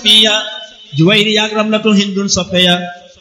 safiya juwayri yaag ramlatu hindun soppeya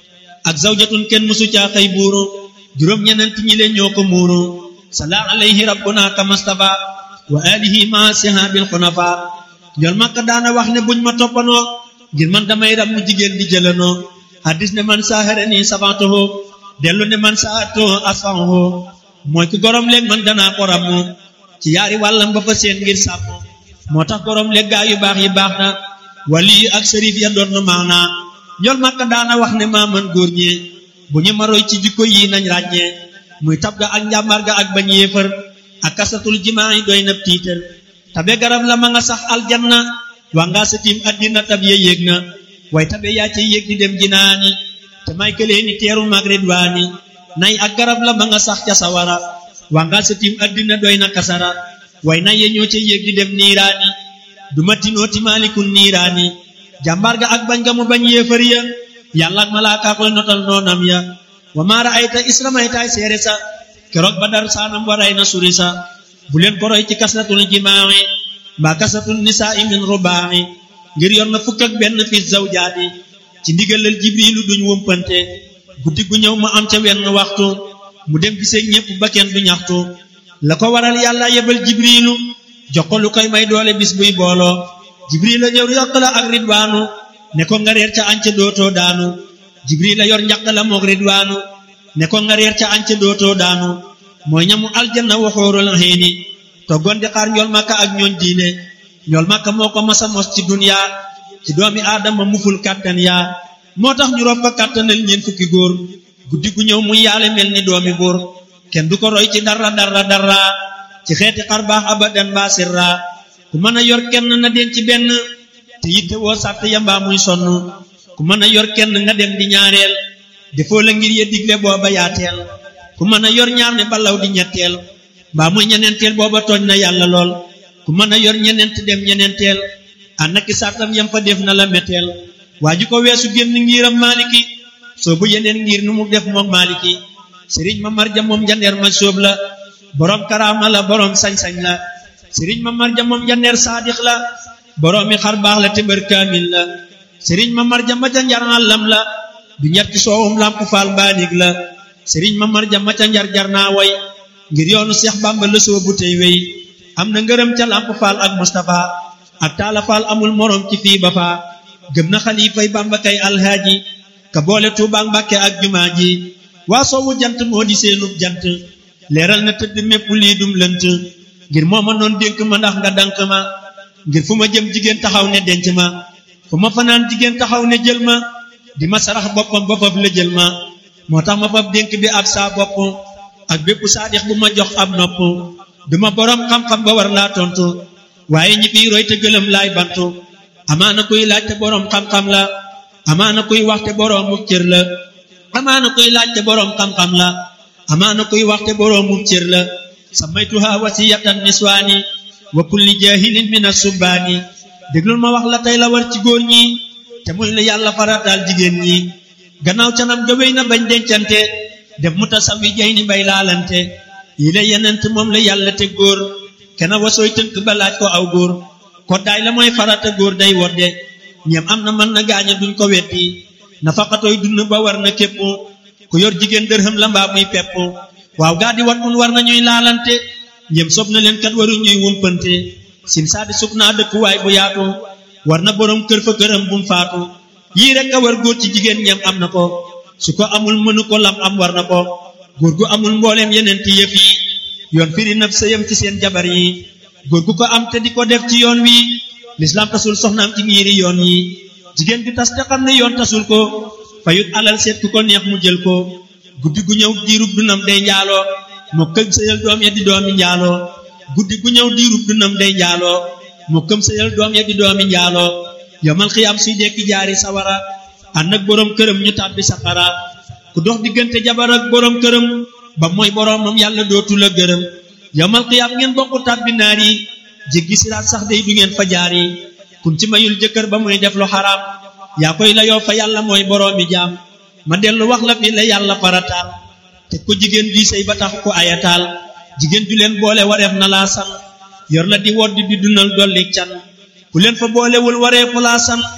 ak zawjatun kenn musu caa xëy buuru juróom ñenent ñi leen ñoo ko muuru sala alayhi rabbuna kamastafa wa alihi ma sihabil xunafa ñool makka daana wax ne buñ ma toppanoo ngir man damay ram mu jigéen di jëlanoo hadis ne man saahara nii safantoho dellu ne man saatoho asfanho mooy ku gorom léeg man danaa ko rammu ci yaari wàllam ba fa seen ngir sàmm moo tax gorom léeg gaa yu baax yi baax na wali ak sërif ya doon na maana ñool makka daana wax ne maa man góor ñee bu ñu maroy ci jikko yi nañ ràññee muy tab ga ak njàmbar ga ak bañ yéefar ak kasatul jimaa yi doy na tiitar tabe garab la ma nga sax aljanna waa ngaa sa tiim addina tab ye yéeg na way tabe yaa ca yéeg di dem jinaani te may këlee ni teeru mag ridwaani nay ak garab la ma nga sax ca sawara waa ngaa sa tiim addina doy na kasara way nay ye ñoo ca yéeg di dem niiraani du ma tinooti maalikun niiraani jàmbaar ga ak bañ ga mu bañ yéefar ya yàlla ak malaaka koy notal noonam ya wa maara ayta isramaytaay seere sa keroog ba dar saanam waray na suri sa bu leen ko roy ci kasratul jimaa'i mbaa kasratul nisaa'i min rubaa'i ngir yor na fukk ak benn fi zawjaati ci ndigalal jibrilu duñ wumpante guddi gu ñëw mu am ca wenn waxtu mu dem gisee ñépp ba kenn du ñaxtu la ko waral yàlla yebal jibrilu jox ko lu koy may doole bis buy booloo jibril la ñëw yokk la ak ridwaanu ne ko nga reer ca anca dootoo daanu jibril la yor njaq la moog ridwaanu ne ko nga reer ca anca dootoo daanu mooy ñamu aljanna waxoorul xiini toggoon di xaar ñool makka ak ñooñ diine ñool makka moo ko masa mos ci dunya ci doomi aadama muful kàttan yaa moo tax ñu rob ko kàttanal ñeen fukki góor guddi gu ñëw muy yaale mel ni doomi góor kenn du ko roy ci dara dara dara ci xeeti xar baax abadan ba sirra ku mën a yor kenn na den ci benn te yitte woo sàtt ya mbaa muy sonn ku mën a yor kenn nga dem di ñaareel defoo la ngir ye digle booba yaateel ku mën a yor ñaar ne balaw di ñetteel mbaa muy ñeneenteel booba tooñ na yàlla lool ku mën a yor ñeneent dem ñeneenteel ànd ak sàttam yam fa def na la metteel waa ji ko weesu génn ngiram maaliki soo bu yeneen ngir nu mu def moom maaliki sëriñ ma marja moom jandeer ma sóob la boroom karaama la boroom sañ-sañ la sëriñ ma marja moom jandeer saadix la boroomi xar baax la te bër kaamil la sëriñ ma marja ma ca njar àllam la du ñett ci soowum làmp faal mbaanig la sëriñ ma marja ma ca njar jar naa way ngir yoonu seex bàmba la soobu tey wey am na ngërëm ca làmp faal ak Mustapha ak taala faal amul moroom ci fii ba faa gëm na xalifay bàmba kay alhaaji ka boole tuubaak mbàkke ak jumaa ji waa soowu jant moo di seenub jant leeral na tëdd mépp lii dum lënt ngir moo ma noon dénk ma ndax nga dank ma ngir fu ma jëm jigéen taxaw ne denc ma fu ma fanaan jigéen taxaw ne jël ma di ma sarax boppam ba fab la jël ma moo tax ma fab dénk bi ab saa bopp ak bépp saadix bu ma jox ab nopp duma boroom xam-xam ba war laa tontu waaye ñi fiy roy te gëlëm laay bantu amaana kuy laaj te boroom xam-xam la amaana kuy wax te boroomu cër la amaana kuy laaj te boroom xam-xam la amaana kuy wax te boroomu cër la samaytuha wasiyatan niswaani wa kulli jahilin min asubbaani déglul ma wax la tey la war ci góor ñi te muy la yàlla farataal jigéen ñi gannaaw canam ga wéy na bañ dencante def mu tasawi jay ni bay laalante yi la yenent moom la yàlla te góor kena wasooy tënk ba laaj ko aw góor koddaay la mooy farata góor day wodde ñeem am na mën na gaaña duñ ko weddi nafaqatooy dund ba war na képp ku yor jigéen dërëm la mbaa muy pepp waaw gaa di wat mun war na ñuy laalante ñeem sob na leen kat waru ñuy wumpante sim saadi sub naa dëkkuwaay bu yaatu war na boroom kër fa këram bum faatu yii rek a war góor ci jigéen ñeem am na ko su ko amul mënu ko lam am war na ko góor gu amul mbooleem yeneen ti yëf yi yoon firi naf sëyam ci seen jabar yi góor gu ko am te di ko def ci yoon wi lislaam tasul soxnaam ci ngiiri yoon yi jigéen gi tas te xam ne yoon tasul ko fayut alal seet ku ko neex mu jël ko guddi gu ñëw diirub dunam day njaaloo moo këm sëyal doom ya di doomi njaaloo guddi gu ñëw diirub dunam day njaaloo moo këm sëyal doom ya di doomi njaaloo yomal xiyaam suy dekki jaari sawara ànd ak boroom këram ñu tàbbi safara ku dox diggante jabar ak boroom këram ba mooy boroomam yàlla dootu la gërëm yomal xiyaam ngeen bokku tàbbi naar yi jéggi siraat sax day du ngeen fa jaar yi kun ci mayul jëkkër ba muy def lu xaraam yaa koy la yoo fa yàlla mooy boroomi jaam ma dellu wax la fi la yàlla farataal te ko jigéen di sëy ba tax ko ayataal jigéen ju leen boole wareef na laa san yor la di wodd di dundal dolli can ku leen fa boolewul waree fu laa san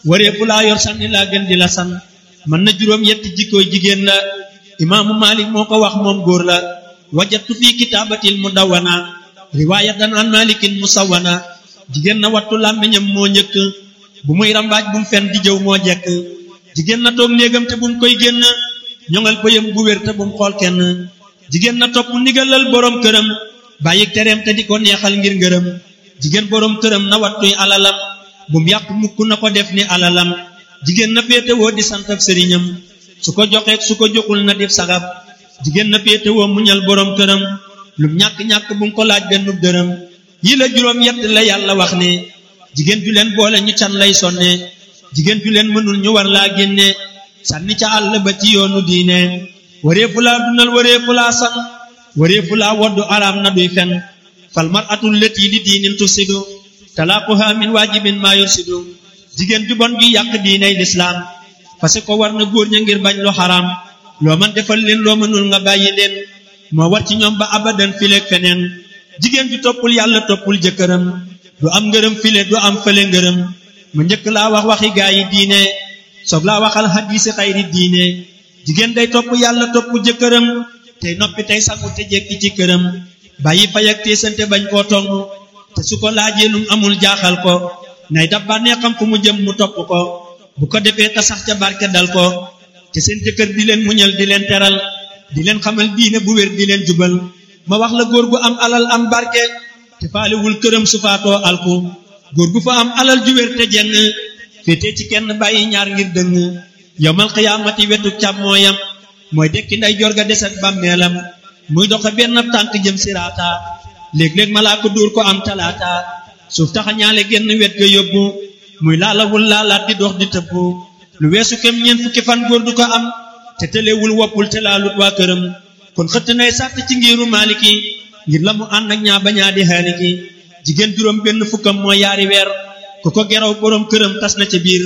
wareefu laa yor sànni laa gën di la san mën na juróom yetti jikkooy jigéen la imaamu malik moo ko wax moom góor la wajattu fii kitaabatil mudawwana riwaayatan an malikin musawwana jigéen na wattu làmmiñam moo njëkk bu muy rambaaj bu mu fen di jëw moo jekk jigéen na toog néegam te bu mu koy génn ñoŋal bëyam bu wér te bu mu xool kenn jigéen na topp ndigalal boroom këram bàyyi tereem te di ko neexal ngir ngërëm jigéen boroom këram na wattuy alalam bu mu yàq mukk na ko def ni alalam jigéen na féetewoo di sant ak sëriñam su ko joxeek su ko joxul na def sagab jigéen na féetewoo muñal boroom këram lum ñàkk-ñàkk bu mu ko laaj benn dërëm yi la juróom yett la yàlla wax ne jigéen ju leen boole ñu can lay sonne jigéen ju leen mënul ñu war laa génne sànni ca àll ba ci yoonu diine wareefu laa dundal wareefu laa san wareefu laa woddu araam na duy fen fal mar'atul lati li diinin tufsidu talaaquha min waajibin maa yursidu jigéen ju bon ju yàq diiney lislaam parce que war na góor ña ngir bañ lu xaraam loo man defal leen loo mënul nga bàyyi leen moo war ci ñoom ba abadan fileeg feneen jigéen ju toppul yàlla toppul jëkkëram du am ngërëm file du am fële ngërëm mu njëkk laa wax waxi gaa yi diine soog laa waxal xadiisi xayri diine jigéen day topp yàlla topp jëkkëram tey noppi tey sangu te jekki ci këram bàyyi fay ak teesante bañ koo tong te su ko laajee lum amul jaaxal ko nay dab bànnee xam fu mu jëm mu topp ko bu ko defee te sax ca barke dal ko te seen jëkkër di leen muñal di leen teral di leen xamal diine bu wér di leen jubal ma wax la góor gu am alal am barke te faalewul këram su faatoo alku góor gu fa am alal ju wér te jeng féete ci kenn bàyyi ñaar ngir dëng yowmal xiyaamati wetu càmmooyam mooy dekki nday jor ga des ak bàmmeelam muy doxe benn tànk jëm siraata léeg-léeg malaa ko dóor ko am talaata suuf taxa ñaale genn wet ga yóbbu muy laalawul laalaat di dox di tëbbu lu weesu kem ñeent fukki fan góor du ko am te tëlewul woppul te laalut waa këram kon xëtt nay sàtt ci ngiru maaliki ngir la mu ànd ak ñaa bañaa di xaaliki jigéen juróom benn fukkam mooy yaari weer ku ko geraw boroom këram tas na ca biir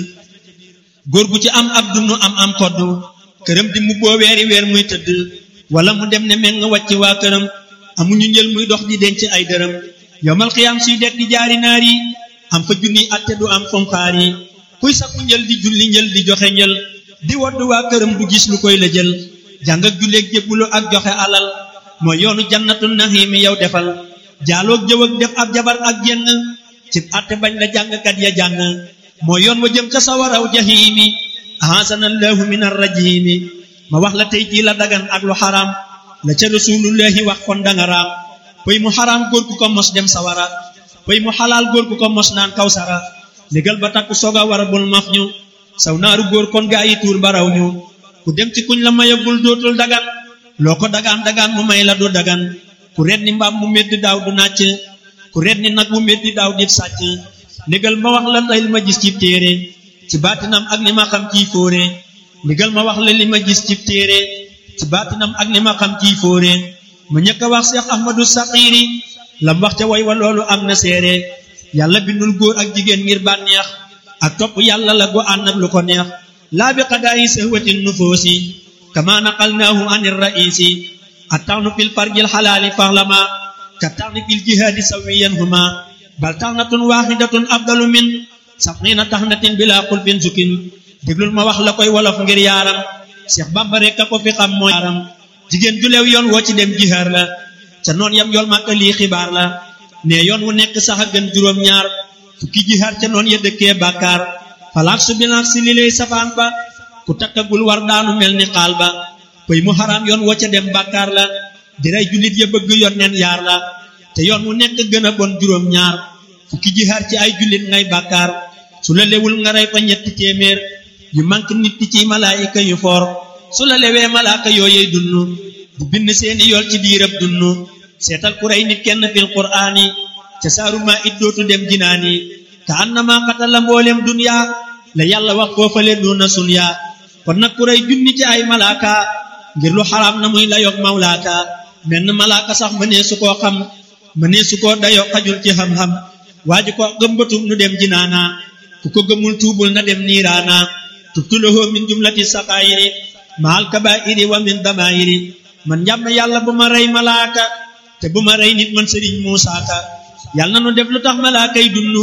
góor gu ci am ab dunu am am kodd këram di mu boo weeri weer muy tëdd wala mu dem ne meng wàcc waa këram amuñu njël muy dox di denc ay dërëm yowmal xiyaam suy dekk di jaari naar yi am fa junniy atte du am fomxaar yi kuy sakku njël di julli njël di joxe njël di wodd waa këram du gis lu koy la jël jàng ak julleeg jébbulu ak joxe alal mooy yoonu jannatu naxiimi yow defal jaaloog jëw ak def ab jabar ak jenn cib atte bañ la jàngkat ya jàng mooy yoon wa jëm ca sawaraw jahiimi ahasanallahu min arrajimi ma wax la tey jii la dagan ak lu xaraam la ca rasulullahi wax kon danga raam pëy mu xaraam góor ku ko mos dem sawara pëy mu xalaal góor ku ko mos naan kawsara légal ba takku soga war bul maf ñu saw naaru góor kon gaa yi tuur baraw ñu ku dem ci kuñ la mayagul dootul dagan loo ko dagaan dagaan mu may la du dagan ku ret ni mbaam mu meddi daaw du nàcc ku ret ni nag mu meddi daaw di sàcc légal ma wax la tey li ma gis ci téere ci baatinam ak li ma xam ciy fóore légal ma wax la li ma gis ci téere ci baatinam ak li ma xam ciy fóore ma ñëkk a wax Cheikh Ahmadou Saxiiri lam wax ca way wa loolu am na seere yàlla bindul góor ak jigéen ngir bànneex ak topp yàlla la gu ànd ak lu ko neex laa bi qadaayi sahwatin nufoosi kama naqalnaahu anir raisi attawnu fil farjil xalaali faxlama ka tawni fil jihaadi sawiyan huma bal taxnatun waaxidatun afdalu min sabxiina taxnatin bila xulfin sukin déglul ma wax la koy wolof ngir yaaram Cheikh Bamba rek a ko fi xam mooy yaaram jigéen ju leew yoon woo ci dem jihaar la ca noon yam yool màkka lii xibaar la ne yoon wu nekk sax a gën juróom ñaar fukki jihaar ca noon ya dëkkee bàkkaar falaak su bilaak si li lay safaan ba ku takkagul war daanu mel ni xaal ba pëy mu xaraam yoon woo ca dem bàkkaar la di rey jullit ya bëgg yoon neen yaar la te yoon wu nekk gën a bon juróom ñaar fukki jihaar ci ay jullit ngay bàkkaar su la lewul nga rey fa ñetti téeméer yu manque nit ci malaayika yu foor su la lewee malaaka yooyey dunnu di bind seeni yool ci diirab dunnu seetal ku rey nit kenn fil qur'aani ca saaru maa it dootu dem jinaani ka annama qatala mboolem dunya la yàlla wax foofale duna sunya kon nag ku rey junni ci ay malaaka ngir lu xaraam na muy la yog mawlaaka menn malaaka sax mënee su koo xam mënee su koo dayoo xajul ci xam-xam waa ji ko gëmbatum nu dem jinaana ku ko gëmul tuubul na dem niiraana tubtulahu min jumlati saqaayiri maal kabaa'iri wa min damaayiri man njàm na yàlla bu ma rey malaaka te bu ma rey nit man sëriñ Muusaa Ka yàlla na nu def lu tax malaaka yi dunnu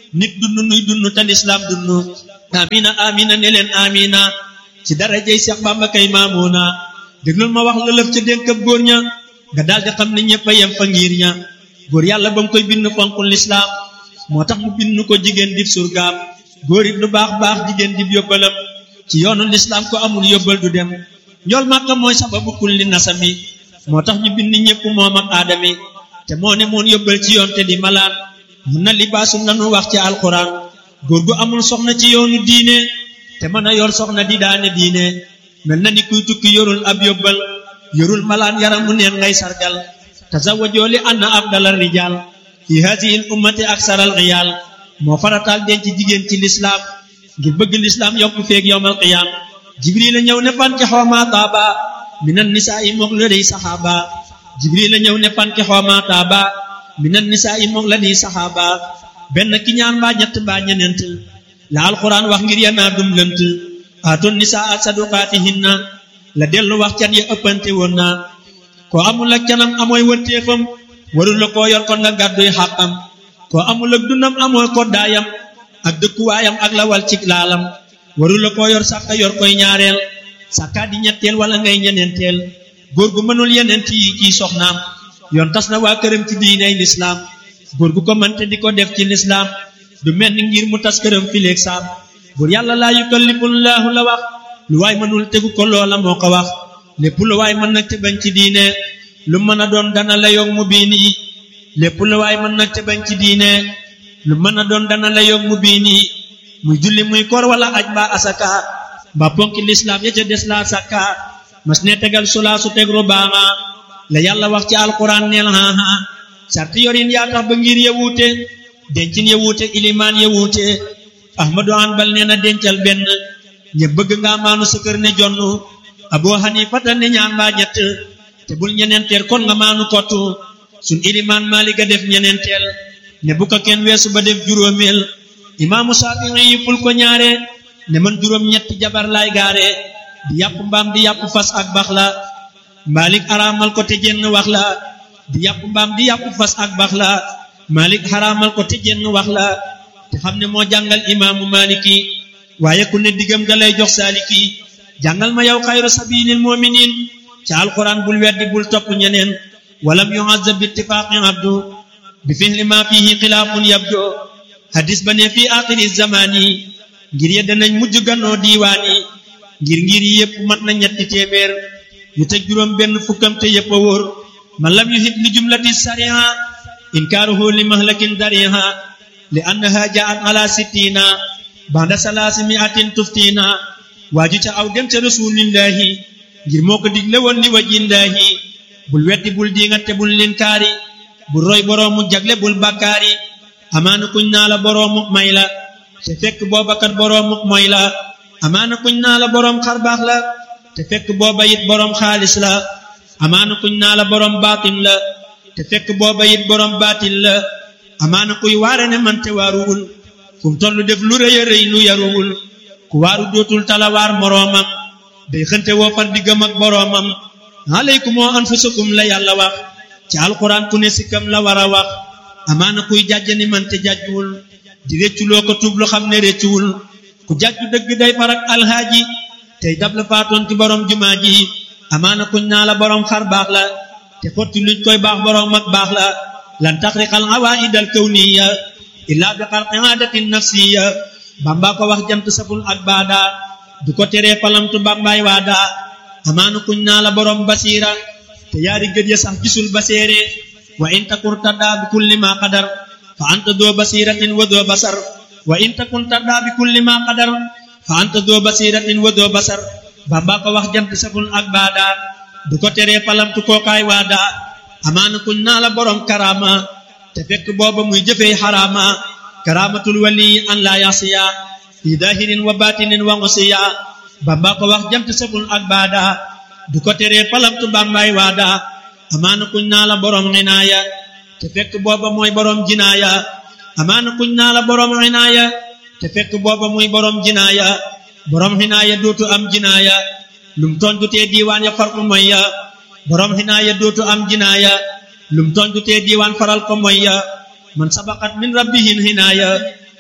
nit dund nuy dund te lislaam dund amina amina ne leen amina ci darajey Seex Bamba kay maamuna déglul ma wax la lëf ca dénkab góor ña nga daldi xam ne ñëpp a yem fa ngir ña góor yàlla ba mu koy bind fonkul lislaam moo tax mu bind ko jigéen dib surgaam góor it lu baax baax jigéen dib yóbbalam ci yoonu lislaam ko amul yóbbal du dem njool màkka mooy sababu kulli nasami moo tax ñu bind ñëpp moom ak aadami te moo ne moon yóbbal ci yoon te di malaan mun na libaasum lanu wax ci alxuraan góor gu amul soxna ci yoonu diine te mën a yor soxna di daane diine mel na ni kuy tukki yorul ab yóbbal yorul malaan yaram mu neen ngay sargal tazawwajoo li anna afdalal rijaal fi haadihi l ummati aksaral riyaal moo farataal denc jigéen ci lislaam ngir bëgg lislaam yokku feeg yowmal qiyaam jibril a ñëw ne fanki xoomaa taaba minan nisaa i moog la dey saxaaba jibril a ñëw ne fanki xoomaa taaba minan nisaa i moog la dey saxaaba benn ki ñaan mbaa ñett mbaa ñeneent la alquran wax ngir yanaa dum lënt aatoon nisaa saduqaatihinna la dellu wax can ya ëppante woon na koo amul ak canam amooy wërteefam warul la koo yor kon nga gàdduy xàqam koo amul ak dundam amooy koddaayam ak dëkkuwaayam ak la wal cig laalam warul la koo yor sàkka yor koy ñaareel sàkkaa di ñetteel wala ngay ñeneenteel góor gu mënul yeneent yi ciy soxnaam yoon tas na waa këram ci diiney lislaam góor gu ko mënte di ko def ci lislaam du mel ni ngir mu tas këram fileeg saam buur yàlla laa yukallifullaahu la wax lu waay mënul tegu ko loola moo ko wax lépp lu waay mën nag te bañ ci diine lu mën a doon dana la yog mu biini lépp lu waay mën nag te bañ ci diine lu mën a doon dana la yog mu biini muy julli muy koor wala aj mbaa asaka mbaa ponki lislaam ya ca des laa sakka mas ne tegal sulaa su teg rubaama la yàlla wax ci alquran neel haha sarti yorin yaa tax ba ngir ya wuute dencin ya wuute ilimaan ya wuute ahmadu hanbal nee na dencal benn ñe bëgg nga maanu sa kër ne jonn abu hanifata ne ñaan mbaa ñett te bul ñeneenteel kon nga maanu kottu sun ilimaan maaliga def ñeneenteel ne bu ko kenn weesu ba def juróomeel imaamu saafi'i yi ful ko ñaare ne man juróom ñetti jabar laay gaare di yàpp mbaam di yàpp fas ak bax la maalik araamal ko te jenn wax la di yàpp mbaam di yàpp fas ak bax la maalik araamal ko te jenn wax la te xam ne moo jàngal imaamu maaliki waaye ku ne diggam ga lay jox saaliki jàngal ma yow xayru sabilil muminin ca alquran bul weddi bul topp ñeneen walam yu'azzab bi ittifaqi abdu bi fihli ma fihi xilaafun yabdo hadis ba ne fii axiri zamani ngir ye danañ mujj gannoo diiwaani ngir ngir yépp mat na ñetti téeméer yu teg juróom benn fukkam te yépp a wóor man lam yuhit li jumlati sariha inkaaruhu li mahlakin dariha li annaha jaat ala sittina banda salaasi miatin tuftina waaju ca aw dem ca rasulillahi ngir moo ko digle woon li wajillaahi bul weddi bul diingat te bul linkaari bul roy boroomu jagle bul bakkaari amaana kuñ naa la boroomu may la te fekk booba kat boroomu moy la amaana kuñ naa la boroom xarbaax la te fekk booba it boroom xaalis la amaana kuñ naa la boroom baatin la te fekk booba it boroom baatin la amaana kuy waare ne man te waaruwul fu mu tollu def lu rëy a rëy lu yaruwul ku waaru dootul talawaar moroomam day xënte woo far diggam ak boroomam aleykum wa anfusakum la yàlla wax ci alquran ku ne sikkam la war a wax amaana kuy jàjj ni man te jàjjuwul di réccu loo ko tuub lu xam ne réccuwul ku jàjju dëgg day farak alhaaji tey dab la faatoon ci borom jumaa ji amaana kuñ naa la borom xar baax la te xotti luñ koy baax borom ak baax la lan taxriqal awaid al kawniya illa bi xarqi aadatin nafsiya bamba ko wax jant saful ak baada du ko teree palamtu bambaay waada amaana kuñ naa la borom basiira te yaari gët ya sax gisul baseere wa in takun taddaa bi kulli ma qadar fa anta doo basiratin wa doo basar wa in takun taddaa bi kulli ma qadar fa anta doo basiratin wa doo basar bamba ko wax jant saful ak baada du ko teree palamtu kookaay waada amaana kuñ naa la borom karama te fekk booba muy jëfee xaraama karamatul wali an la yasiya fi dahirin wa batinin wa ngusiya bamba ko wax jant saful ak baada du ko teree palamtu bambaay waada amaana kuñ naa la borom xinaaya te fekk booba mooy borom jinaaya amaana kuñ naa la borom xinaaya te fekk booba muy borom jinaaya borom xinaaya dootu am jinaaya lum tooñ du tee diiwaan ya far ko moy ya borom xinaaya dootu am jinaaya lum tooñ du tee diiwaan faral ko moy ya man sabaqat min rabbihin xinaaya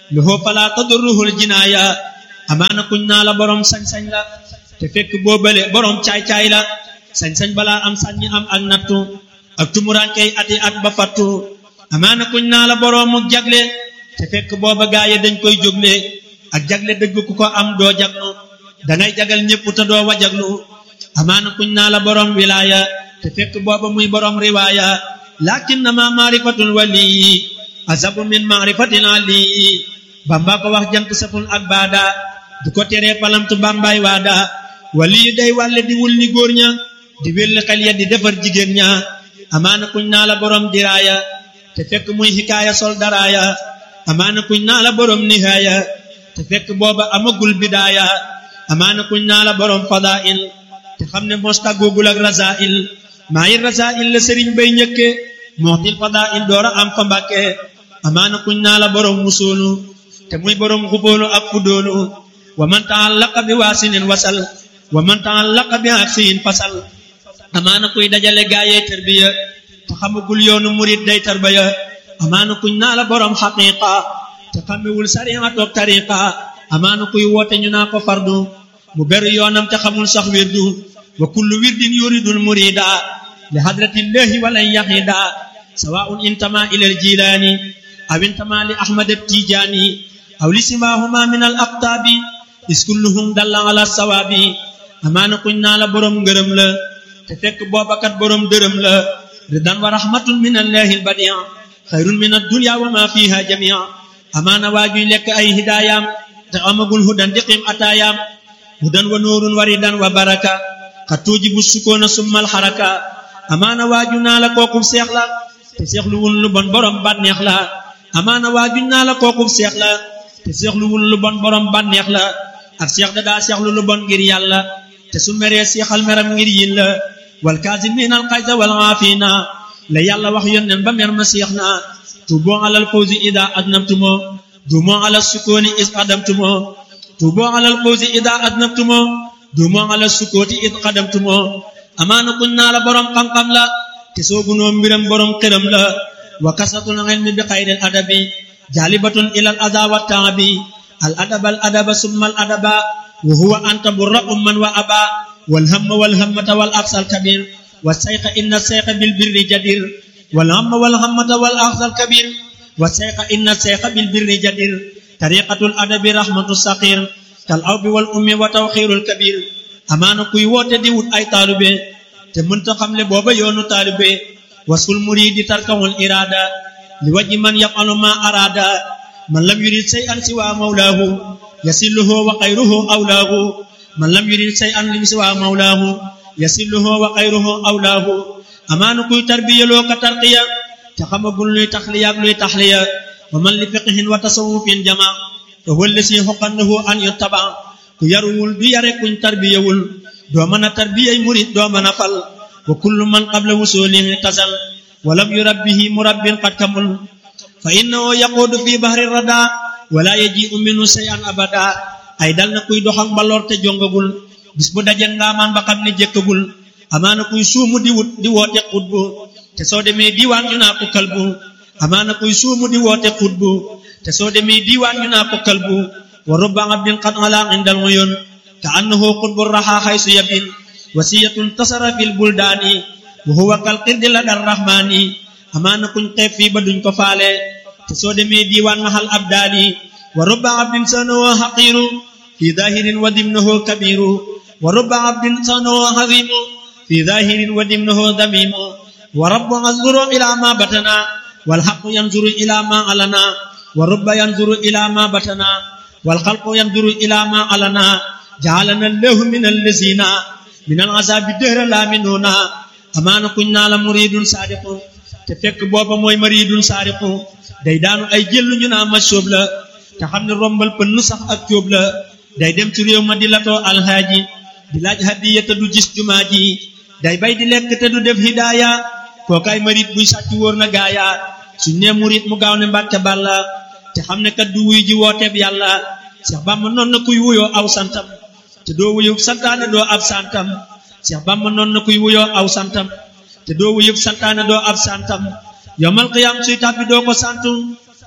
lahu fala tadurruhul jinaaya amaana kuñ naa la borom sañ-sañ la te fekk boobale borom caay-caay la sañ-sañ balaa am sàññi am ak nattu ak tumuraankey ati at ba fattu amaana kuñ naa la boroomu jagle te fekk booba gaaye dañ koy jógle ak jagle dëgg ku ko am doo jaglu dangay jagal ñépp te doo wajaglu amaana kuñ naa la borom wilaaya te fekk booba muy borom riwaaya lakin na ma maarifatul wali azabu min maarifatil ali bamba ko wax jant saful ak baada du ko teree palamtu bambay waada wali yu day wàlle di wul ni góor ña di wélli xel ya di defar jigéen ña amaana kuñ naa la borom diraaya te fekk muy xikaaya sol daraaya amaana kuñ naa la borom nihaaya te fekk booba amagul bidaaya amaana kuñ naa la borom fadail te xam ne mos tàggoogul ak rasail maa yi rasail la sëriñ bay ñëkke mootil fadail doora am fa mbàkke amaana kuñ naa la borom musoolu te muy borom xubóolu ak fudóolu wa man taallaqa bi waasinin wasal wa man taallaqa bi aksiyin fasal amaana kuy dajale gaayee tarbiya te xamagul yoonu murid day tarbaya amaana kuñ naa la borom xaqiqa te xamewul sariya toog tariqa amaana kuy woote ñu naa ko fardu mu beru yoonam te xamul sax wirdu wa kullu wirdin yuridul murida li hadratillahi walan yahida sawaun intama ila aljilaani aw intama li ahmad attijaani aw li simahuma min al aqtaabi is kulluhum dalla ala sawaabi amaana kuñ naa la borom ngërëm la te fekk boobakat borom dërëm la ridan wa rahmatun min allahi albadia xayrun min addunya wa ma fiha jamia amaana waajuy lekk ay hidaayam te amagul hudan diqim ataayaam hudan wa nuurun wa ridan wa baraka xat tuujibu sukoona summal xaraka amaana waaju naa la kookub seex la te seexlu wul lu bon borom bànneex la amaana waaju naa la kookub seex la te seexlu wul lu bon borom bànneex la ak seex da daa seexlu lu bon ngir yàlla te su meree seexal meram ngir yin la wal kaazimiina al xayza wal aafiina la yàlla wax yónneen ba mer ma seex na tuuboo alal fawzi ida adnabtumo duumoo alal sukooni is adamtumo tuuboo alal fawzi ida adnabtumo duumoo alal sukooti id xadamtumo amaana kuñ naa la borom xam-xam la te soogunoo mbiram borom xëram la wa kasatul ilmi bi xayril adabi jaalibatun ilal aza wa taabi al adaba al adaba summa al adaba wa huwa anta burra umman wa aba wal hamma wal hammata wal aqsal kabir wa sayqa inna sayqa bil birri jadir wal hamma wal hammata wal aqsal kabir wa sayqa inna sayqa bil birri jadir tariqatul adabi rahmatu saqir kal awbi wal ummi wa tawxirul kabir amaana kuy woote di wut ay taalube te mënta xamle booba yoonu taalube wasul muridi tarkawul irada li waji man yafalu ma arada man lam yurid say an siwa mawlaahu yasilluhu wa xayruhu awlaahu man lam yurid say an lim siwa mawlaahu yasilluhu wa xayruhu awlaahu amaana kuy tarbiyaloo ka tarqiya te xamagul luy taxliya ak luy taxliya wa man li fiqhin wa tasawufin jama fa huwa allasi xoqannahu an yuttaba ku yaruwul du yare kuñ tarbiyawul doo mën a tarbiyay murid doo mën a fal wa kullu man qabla wusulihi tasal wa lam yurabbihi murabbin qad kamul fa innahu yaquudu fi bahri rada wala yaji'u minhu shay'an abada ay dal na kuy doxak mbaloor te jongagul bis bu daje ngaamaan ba xam ne jëkkagul amaana kuy suumu di wut di woote xutbu te soo demee diiwaan ñu naa ko kalbu amaana kuy suumu di woote xutbu te soo demee diiwaan ñu naa ko kalbu wa rubba abdin qad ala indal uyun ka annahu qutbu raha haysu yabin wasiyatun tasara fil buldaani wa huwa kal qirdi la dar rahmaani amaana kuñ xeeb fii ba duñ ko faale te soo demee diiwaan mahal abdaani wa rubba abdin sanahu haqiru fi zahirin wa dimnahu kabiru wa rubba abdin sanahu hazimu fi zahirin wa dimnahu damimu wa rabbu yanzuru ila ma batana wal haqqu yanzuru ila ma alana wa rubba yanzuru ila ma batana wal khalqu yanzuru ila ma alana ja'alana allahu min allazina min al azabi dëhra la minuna amaana kuñ naa la muridun saadiqu te fekk booba mooy maridun saadiqu day daanu ay jëllu ñu naa ma sóob la te xam ne rombal pënn sax ak cóob la day dem ci réew ma di latoo alhaaji di laaj hadiya te du gis jumaa ji day bay di lekk te du def hidaaya kookaay marit buy sàcc wóor na gaaya suñ nee murit mu gaaw ne mbàkke bàlla te xam ne kat du wuy ji wooteeb yàlla Seex Bàmba noon na kuy wuyoo aw santam te doo wuyu santaane doo ab santam Seex Bàmba noon na kuy wuyoo aw santam te doo wuyu santaane doo ab santam yomal qiyaam suy tàbbi doo ko santu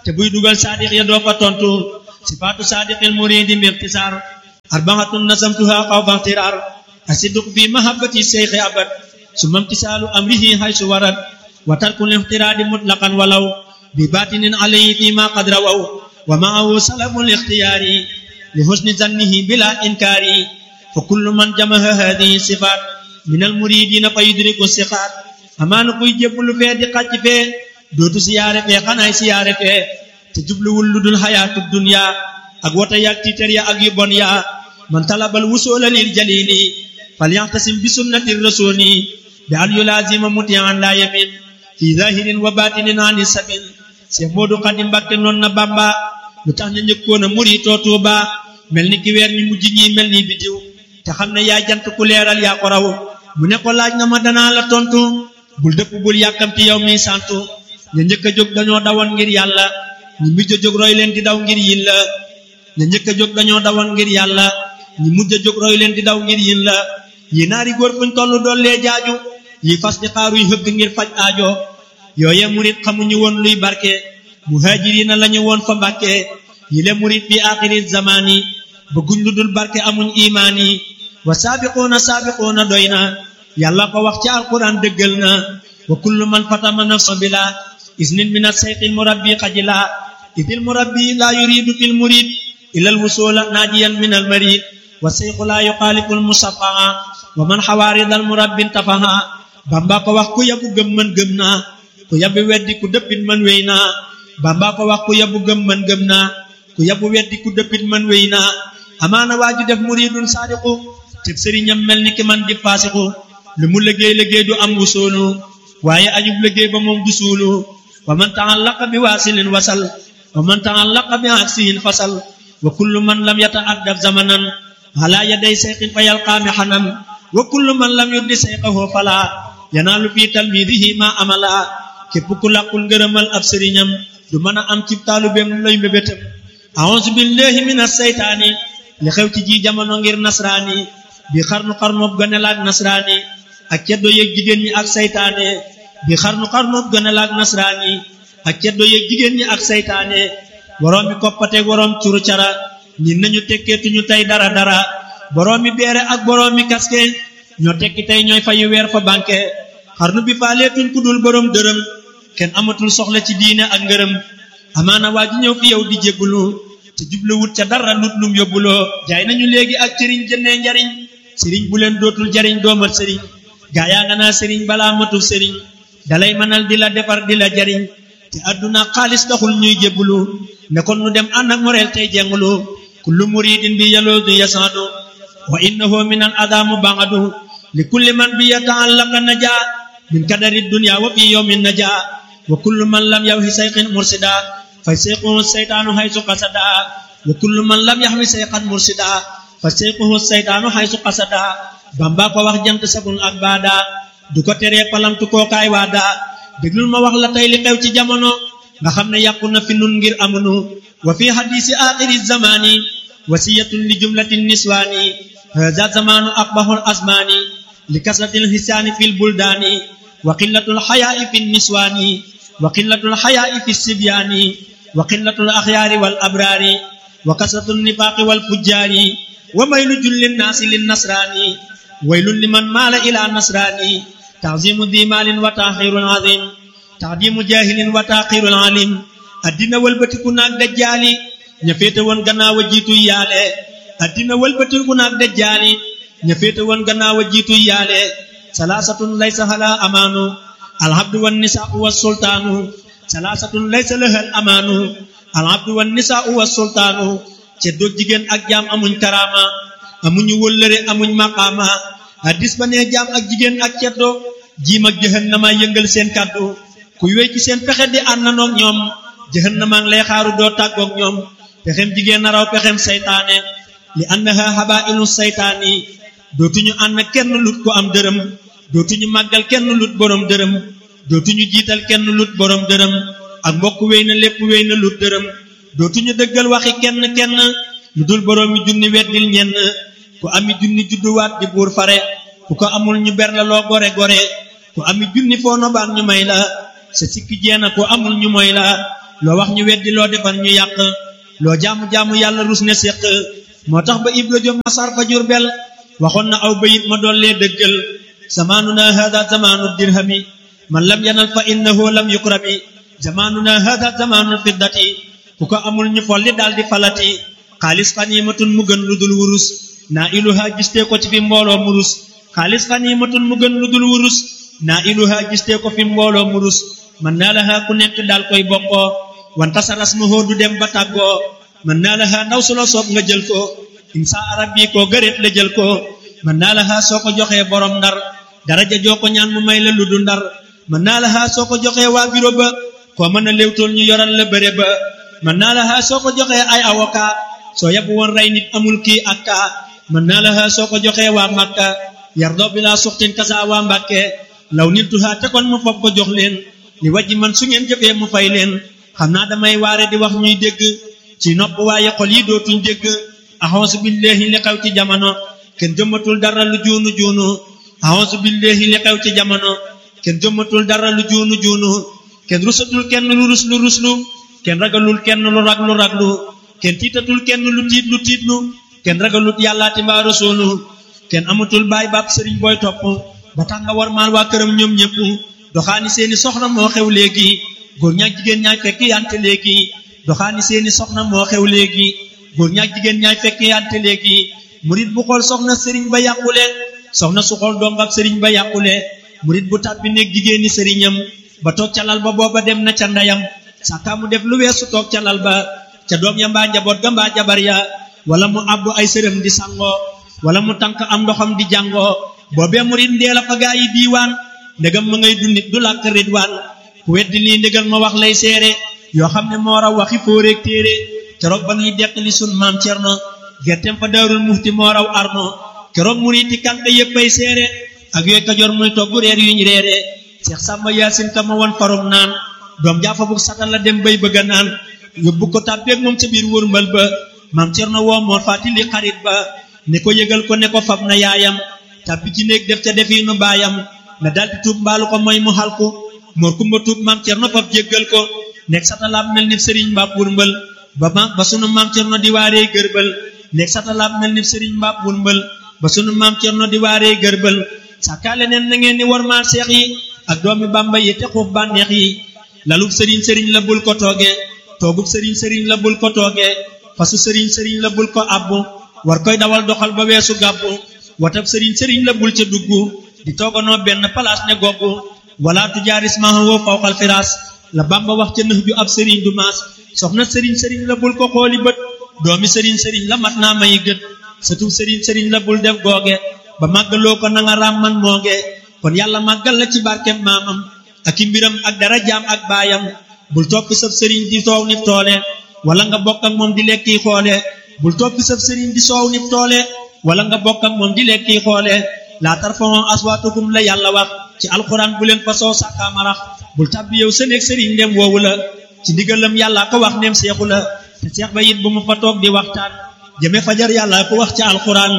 te buy dugal saadiq ya doo fa tontu sifaatu saadiqil muridi mbixtisaar arbaatun nasamtuha xawfa ixtiraar asidq fi mahabbati seyxi abad summa imtisaalu amrihi haysu warad wa tarkul ixtiraadi mutlaqan walaw bi batinin alayhi fi ma qad rawaw wa maahu salabul ixtiyaari li husni zannihi bila inkaari fa kullu man jamaha hadihi sifaat min al muridina fa yudriku siqaat amaana kuy jébbalu fee di xàcc fee dootu siyaare fee xanaay siyaare fee te jubluwul lu dul xayaatu dunya ak wota yaag tiitar ya ak yu bon ya man talabal wusoola lil jalili falyaxtasim bi sunnati rasuli bi an yulaazima mutian la yamin fi zahirin wa batinin ani sabil Seex Moodu Xaadim Mbàkke noon na Bàmba lu tax ñu njëkkoon a muritoo Tuuba mel ni ki weer ñu mujj ñi mel ni bidiw te xam ne yaa jant ku leeral yaa ko raw mu ne ko laaj na ma danaa la tontu bul dëpp bul yàkkamti yow mi santu ña njëkk a jóg dañoo dawoon ngir yàlla ñi mujj a jóg roy leen di daw ngir yin la ña njëkk a jóg dañoo dawoon ngir yàlla ñi mujj a jóg roy leen di daw ngir yin la yi naari góor fuñ tollu dollee jaaju yi fas di xaaruy hëgg ngir faj aajo yooye murit xamuñu woon luy barke muhaajiriina lañu woon fa mbàkke yi le murit fi aaxiri zamaani bëgguñ lu dul barke amuñ imaani wa saabiquuna saabiquuna doy na yàlla ko wax ci alquran dëggal na wa kullu man fatama nafsa bila isnin min asayqil murabbi xajila idil murabbi la yuridu fil murid ila alwusula naajiyan min almarid wa sayqu la yuxaalifu almusafaa wa man xawaaridal murabbin tafaha bamba ko wax ku yabu gëm man gëm naa ku yabu weddi ku dëppit man wéy naa bamba ko wax ku yabu gëm man gëm naa ku yabu weddi ku dëppit man wéy naa amaana waaju def muridun saadiqu teb sëriñam mel ni ki man di faasiqu lu mu liggéey liggéey du am wusoolu waaye ajub liggéey ba moom du suulu wa man taallaqa bi waasilin wasal wa man taallaqa bi aksihin fasal wa kullu man lam yata'addab zamanan ala yaday sayqin fa yalqaami xanan wa kullu man lam yuddi sayqahu fala yanaalu fi talmidihi ma amala képp ku làqul ngërëmal ab sëriñam du mën a am ci taalubeem lay mbébétam a'uuzu billahi minas saytaani li xew ci ji jamono ngir nasraani bi xarnu xarnoob ganelaak nasraani ak ceddo yeeg jigéen ñi ak saytaane bi xarnu xarnoob ganelaak nasraani ak ceddo yeeg jigéen ñi ak saytaane boroom mi koppateeg boroom curu cara ñi nañu tekkeetuñu tey dara dara boroom mi beere ak boroom mi kaske ñoo tekki tey ñooy fayu weer fa banque xarnu bi faaleetuñ ku dul boroom dërëm kenn amatul soxla ci diine ak ngërëm amaana waa ji ñëw fi yow di jébbulu te jubluwut ca dara lut lum yóbbuloo jaay nañu léegi ak sëriñ jëndee njariñ sëriñ bu leen dootul jariñ doomat sëriñ gaa yaa nga naa sëriñ balaa matul sëriñ dalay mënal di la defar di la jariñ te àdduna xaalis taxul ñuy jébbulu ne kon nu dem ànd ak moreel tey jengulu kullu muridin bi yaloodu yasaadu wa innahu min al adamu bangadu li kulli man bi yataallaqa naja min kadari dunya wa fi yawmin naja wa kullu man lam yawhi sayqin mursida fa sayquhu saytaanu haysu qasada wa kullu man lam yahwi sayqan mursida fa sayquhu saytaanu haysu qasada bamba ko wax jant sabun ak baada du ko teree palamtu kookaay waada déglul ma wax la tey li xew ci jamono nga xam ne yàqu na fi nun ngir amunu wa fi hadisi axiri zamani wasiyatun li jumlatin niswaani haza zamanu aqbahul asmaani li kasratil hisaani fil buldaani wa qillatul xayaai fi niswaani wa qillatul xayaai fi sibyaani wa qillatul axyaari wal abraari wa kasratul nifaaqi wal fujjaari wa maylu jullin naasi lin nasraani waylun liman maala ila nasraani تعظيم ذي مال وتاخير عظيم تعظيم جاهل وتاخير عليم addina wëlbatiku naag dajjaali ña féete woon gannaaw a jiitu yaale addina wëlbatiku naag dajjaali ña féete woon gannaaw a jiitu yaale salaasatun laysa hala amaanu alhabdu wan nisaau wa sultaanu salaasatun laysa lahal amaanu alhabdu wan nisaau wa sultaanu ceddo jigéen ak jaam amuñ karaama amuñu wëllëre amuñ maqaama hadis ba nee jaam ak jigéen ak ceddo jiim ak jahannama yëngal seen kàddu kuy wéy ci seen pexe di àndandoog ñoom jahannama ngi lay xaaru doo tàggoog ñoom pexem jigéen naraw pexem saytaane li annaha habailu saytaani dootuñu ànd kenn lut ko am dërëm dootuñu màggal kenn lut borom dërëm dootuñu jiital kenn lut borom dërëm ak mbokk wéy na lépp wéy na lut dërëm dootuñu dëggal waxi kenn kenn lu dul borom mi junni weddil ñenn ku ami junni judduwaat di buur fare ku ko amul ñu ber la loo gore gore ku ami junni foo nobaan ñu may la sa sikki jeena ku amul ñu moy la loo wax ñu weddi loo defal ñu yàq loo jaamu-jaamu yàlla rus ne séq moo tax ba ibra jom masar fa jurbel waxoon na aw bayit ma dollee dëggal zamaanuna hada zamaanu dirhami man lam yanal fa innahu lam yukrami zamaanuna hada zamaanul fiddati ku ko amul ñu folli daal di falati xaalis xaniimatun mu gën lu dul wurus naa iluha gistee ko ci fi mbooloo murus xaalis xaniimatun mu gën lu dul wurus naa iluha gistee ko fi mbooloo murus man naa laha ku nekk daal koy bokkoo wanta sa rasmuhu du dem ba tàggoo man naa laha ndaw su la soob nga jël ko insa arab bi koo gëreet la jël ko man naa laha soo ko joxee borom ndar daraja joo ko ñaan mu may la lu du ndar man naa laha soo ko joxee waa biro ba koo mën a léewtool ñu yoral la bëre ba man naa laha soo ko joxee ay avocat soo yab woon rey nit amul kii ak kaa man naa laha soo ko joxee waa Makka yardoo bi laa suxtin kasa waa Mbàkke law nit tuhaa te kon mu foog ko jox leen li wajji man su ngeen jëfee mu fay leen xam naa damay waare di wax ñuy dégg ci nopp waaye xol yi dootuñ dégg axonsu billahi li xew ci jamono kenn jëmmatul dara lu juunu juunu axonsu billahi li xew ci jamono kenn jëmmatul dara lu juunu juunu kenn rusatul kenn lu rus lu ruslu kenn ragalul kenn lu raglu raglu kenn tiitatul kenn lu tiit lu tiitlu kenn ragalut yàllaati mbaa rasuulu kenn amatul baay baab sëriñ booy topp ba tax nga war maal waa këram ñoom ñëpp doxaani seeni soxna moo xew léegi góor ñaak jigéen ñaay fekk yante léegi doxaani seeni soxna moo xew léegi góor ñaak jigéen ñaay fekk yante léegi murit bu xool soxna sëriñ ba yàqule soxna su xool dong ak sëriñ ba yàqule murit bu tàbbi néeg jigéeni sëriñam ba toog ca lal ba booba dem na ca ndeyam sàkkaa mu def lu weesu toog ca lal ba ca doom ya mbaa njaboot ga mbaa jabar ya wala mu àbbu ay sërëm di sangoo wala mu tànk am ndoxam di jàngoo boobee murit ndee la fa gaa yi diiwaan ndegam ma ngay dundit du làkk ridwaan ku weddi lii ndégal ma wax lay seere yoo xam ne moo raw waxi fóoreeg téere keroog ba nuy dekk li sun maam cerno gerteem fa daarul muxti moo raw arno keroog muriti kànk yéppay seere ak yooy kajoor muy togg reer yuñ reere seex sàmba yaasin ka ma won farum naan doom jaafa bu satal la dem bay bëgga naan yóbbu ko tàbbeeg moom ca biir wërmbal ba maam cerno woo moo fàttali xarit ba ne ko yëgal ko ne ko fab na yaayam tàbbi ci néeg def ca defiinu baayam na daldi tuub mbaalu ko mooy mu xalku moor kumba tuub maam cerno fab jéggal ko nekk satalaab mel ni sëriñ mbaab wurmbal ba ma ba sunu maam cerno di waaree gërbal nekk satalaab mel ni sëriñ mbaab wurmbal ba sunu maam cerno di waaree gërbal sàkkaale neen na ngeen ni warmaal seex yi ak doomi bàmba yi te xuuf bànneex yi lalub sëriñ sëriñ la bul ko tooge toogub sëriñ sëriñ la bul ko tooge fasu sëriñ sëriñ la bul ko abbu war koy dawal doxal ba weesu gàbbu watab sëriñ sëriñ la bul ca dugg di tooganoo benn palaas ne goggu wala tujaaris mahawoo fawqal firaas la bamba wax ca nëx ju ab sëriñ du maas soxna sëriñ sëriñ la bul ko xooli bët doomi sëriñ sëriñ la mat naa mayi gët satub sëriñ sëriñ la bul def googe ba màggaloo ko nanga raam man mooge kon yàlla màggal la ci barkem maamam ak i mbiram ak dara jaam ak baayam bul toppi sab sëriñ di soow nit toole wala nga bokk ak moom di lekki xoole bul toppi sab sëriñ di soow nit toole wala nga bokk ak moom di lekki xoole laa tarfa'u aswaatakum la yàlla wax ci alxuraan bu leen fa soo sàkkaamarax bul tàbbi yow sa néeg sëriñ ndem woowu la ci ndigalam yàlla ko wax ndem seexu la te seex ba it bu mu fa toog di waxtaan jëme fajar yàlla ko wax ci alxuraan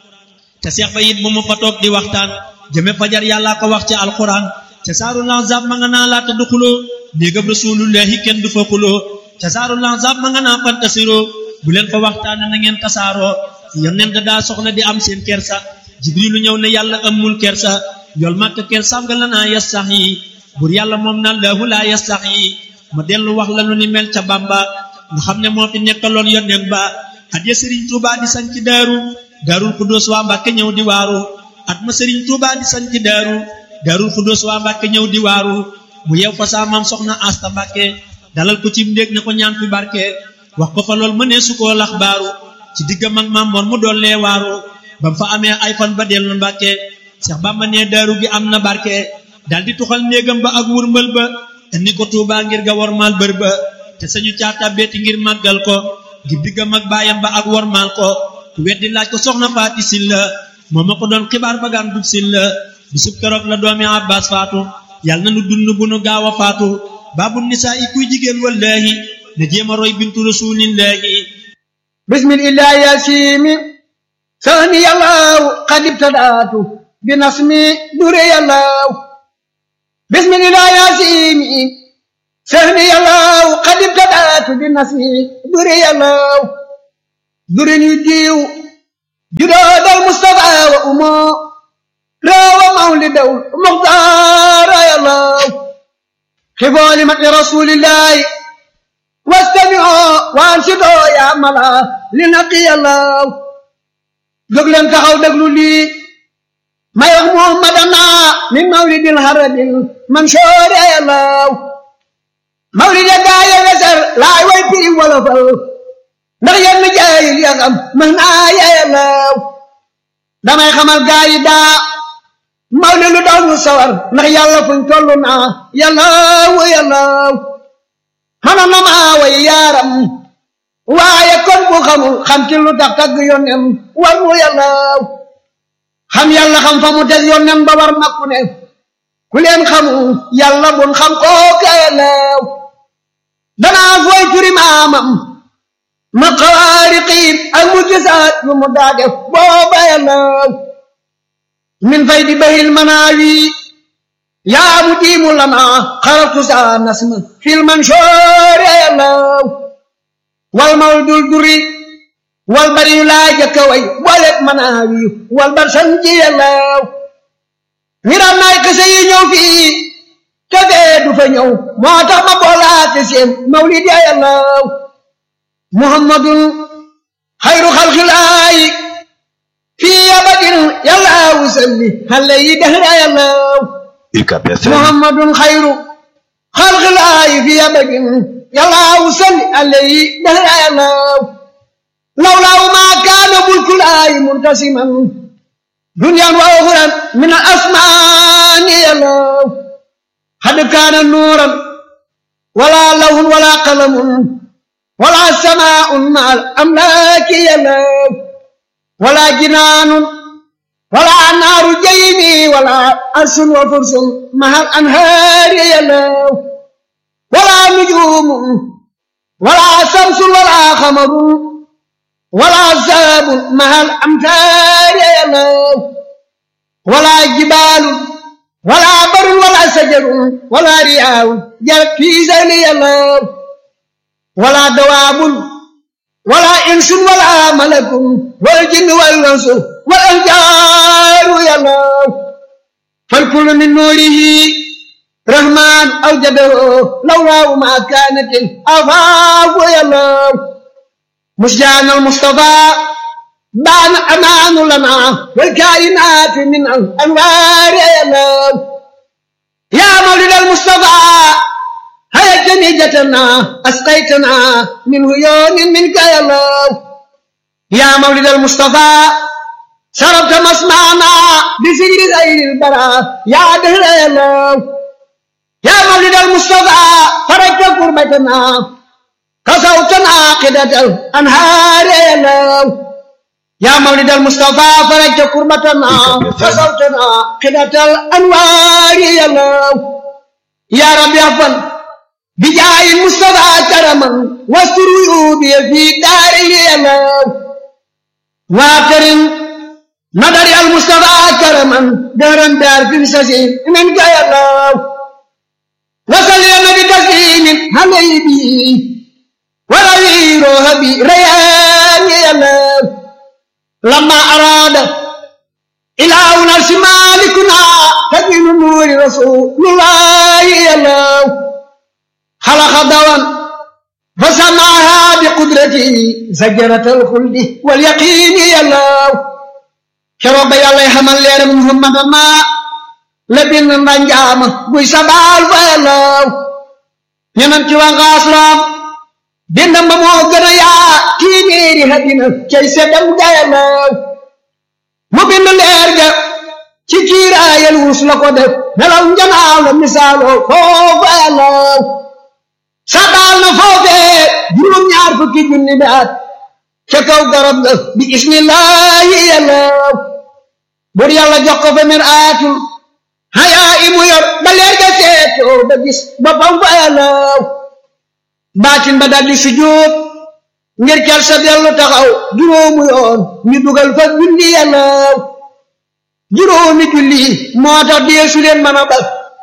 te seex ba it bu mu fa toog di waxtaan jëme fajar yàlla ko wax ci alxuraan ca saaru lanzab ma nga naa laata du xuloo néegam rasulullahi kenn du fa xuloo ca saaru lanzab ma nga naa fantasiroo bu leen fa waxtaan na ngeen tasaaroo yonent daa soxla di am seen kersa jibrilu ñëw ne yàlla amul kersa yool màkk kersaam nga la naa yas sax yi bur yàlla moom na laahu laa yas sax yi ma dellu wax la lu ni mel ca bamba nga xam ne moo fi nekkaloon yonent ba at ya sëriñ tuubaa di sañ ci daaru daarul xudóos waa mbàkke ñëw di waaru at ma sëriñ tuubaa di sañ ci daaru daarul xudóos waa mbàkke ñëw di waaru mu yew fa saa maam soxna asta mbàkke dalal ko ci ndéeg ne ko ñaan fi barke wax ko fa lool mënee su koo lax baaru ci diggam ak maam moor mu dollee waaru bam fa amee ay fan ba dellu mbàkke seex bamba ne daaru gi am na barke daldi tuxal néegam ba ak wurmbal ba indi ko tuubaa ngir ga wormaal bër ba te sañu caata beeti ngir màggal ko ngir diggam ak baayam ba ak wormaal ko ku weddi laaj ko soxna faati silla moo ma ko doon xibaar ba gaan dub silla bisub keroog la doomi abbas faatu yàlla na nu dund bu nu gaaw a faatu baabu nisaa i kuy jigéen wallaahi na jéem a roy bintu rasuulillaahi bismillah yasimi sani yàllaaw qad ibtadaatu bi nasmi dure yàllaaw bismillah yasimi sehni yàllaw qad ibtadaatu bi nasmi duri yàllaw durin yu diiw judoodal mustafa wa umo reewa mawlidaw muxtaara yàllaw xifoo li mati rasulillahi wastamioo waansidoo yaa mala li naqi yàllaw jóg leen taxaw déglu lii may wax muhammadana min mawlidil haradil mansoori yàllaw mawlid ya gaaye weser laay way piri wolofal ndax yenn jaayil ya xam mën naa yàllaw damay xamal gaayi daa mawlid lu daw ñu sawar ndax yàlla fuñ tollu naa yàllaw yàllaw xana na maa way yaaram waaye kon bu xamul xam ci lu tax tagg yonen war mu yàllaw xam yàlla xam fa mu teg yonen ba war makku ne ku leen xamul yàlla bun xam kooka yàllaw danaa fooy turi maamam ma xawaariqiin ak mu gisaat yu mu daa def booba yàllaw min fay di bahil manaawi yaa mu diimu lana xaratu saa nasma fil mansoor yàllaw wal mawdul duri wal bari yu laa jëkka way booleeg manaawi wal bar sanji yàllaw ngiram naay kese yi ñëw fii te fee du fa ñëw moo tax ma boolaate seen mawlid ya yàllaw muhammadun xayru xalxilaayi fii abadin yàllaw salli xale yi dehra yàllaw UCAB FM muhammadun xayru xalxilaayi fii abadin yàllaw salli xale yi dehra yàllaw lawlaaw maa kaana mulkulaayi muntasiman duniyaan wa uxuran min al asmaani yàllaw xad kaana nuuran wala lawhun wala qalamun wala samaa'un ma al amlaaki yàllaw wala jinaanun wala naaru jaymi wala arsun wa fursun ma al anhaari yàllaw wala nujuumun wala samsun wala xamarun wala saabun ma al amtaari yàllaw wala jibaalun wala barun wala sajarun wala riyaawun jarat fii zayli yàllaw wala dawaabun wala insun wala malakun wal jinni wal insu wal anjaaru yàllaw fal kullu min nuurihi rahmaan awjadahu lawlaahu ma kaanatil afaafu yàllaw مسجان المصطفى بان أمان لنا والكائنات من الأنوار يا الله يا مولد المصطفى هيا جنيجتنا أسقيتنا من هيون منك يا الله يا مولد المصطفى شربت مسمعنا بفكر غير البراء يا دهر يا الله يا مولد المصطفى فرجت قربتنا كسوتنا عقدة الأنهار يا الله يا مولد المصطفى فرجت كربتنا كسوتنا عقدة الأنوار يا الله يا رب يغفر بجاه المصطفى كرما واستر عيوبي في داري يا الله واكرم نظر المصطفى كرما دارا دار في مسجد منك يا الله وصل يا نبي تسليم عليه وروي روحي ريان يلاب لما أراد إله نفس مالكنا تبين نور رسول الله يلاب خلق دوان فسمعها بقدرته زجرة الخلد واليقين يلاب كرب يالله حمل لير محمد ما لبن نجام بوي سبال فيلاب ينمتي وغاسلام dindam ba moo gën a yaa téeméeri hadina cay seddam gayalaw mu bind leer ga ci kiiraayal wus la ko def nelaw njanaaw la misaaloo foofu yalaw sadaal na foofee juróom-ñaar fukki junni bi at ca kaw garab ga bi ismillahi yalaw bur yàlla jox ko fa mir aatul hayaa imu yor ba leer ga seetoo ba gis boppam fa yalaw baatin ba daldi sujjóot ngir kel sa dellu taxaw juróomu yoon ñu dugal fa julli yàllaaw juróomi julli moo tax deesu leen mën a bal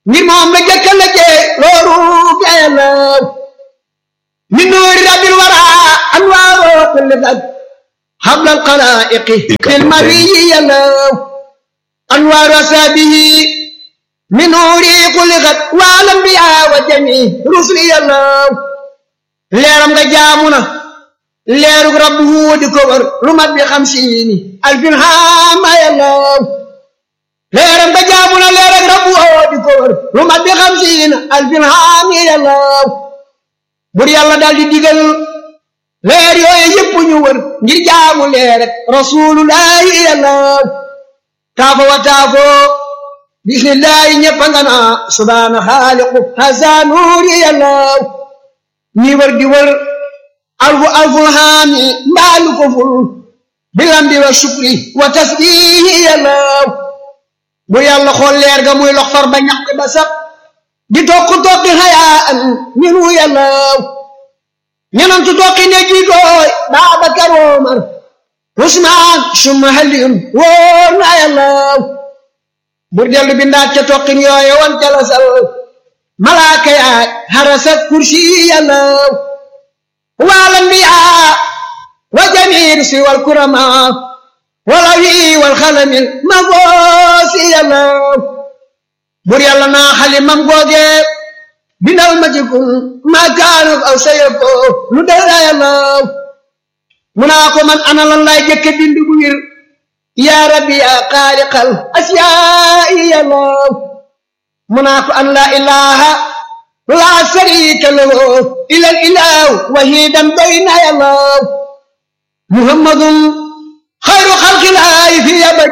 ngir moom la jëkka la jee loolu gayalaw min nuuri rabbil wara anwaaroo kulli fat habla alxalaiqi fil mariyi yalaw anwaaru asaabihi min nuuri kulli fat wal anbiya wa jami rusli yalaw leeram nga jaamu na leerug rabbu di ko wër lu mat bi xamsiini alfin haama yalaw leeram nga jaamu na leerug rabbu di ko wër lu mat bi xamsiina alfin haami yalaw bur yàlla daal di digal leer yooyu yëpp ñu wër ngir jaamu leer rek rasulullahi yalaw taafo wa taafo bismillahi ñëpp nga naa subhaana xaaliqu hasa nuuri yalaw ñi wër di wër alfu alful haami mbaalu ko ful bilambi wa shukri wa tasbihi yàllaw bu yàlla xool leer ga muy lox far ba ñaq ba sax di tokk tokki xayaa an minu yàllaw ñenantu tokki ne jiitooy Baabakar Omar Usmaan summa Aliyun wóor na yàllaw bur dellu bindaat ca tokkin yooye wan jalasal malaaka yaay harasat kursi yàllaw والأنبياء وجميع الرسل والكرماء والأولي والخلم المبوس يلا بر يلا نا خلي مام غوغي بنال مجكم ما كانوا أو سيكون ندر يلا مناكو من أنا لله جك بند بوير يا ربي يا خالق الأشياء يلا مناكو أن لا إله لا شريك له إلا الإله وحيدا بين الله محمد خير خلق الله في أبد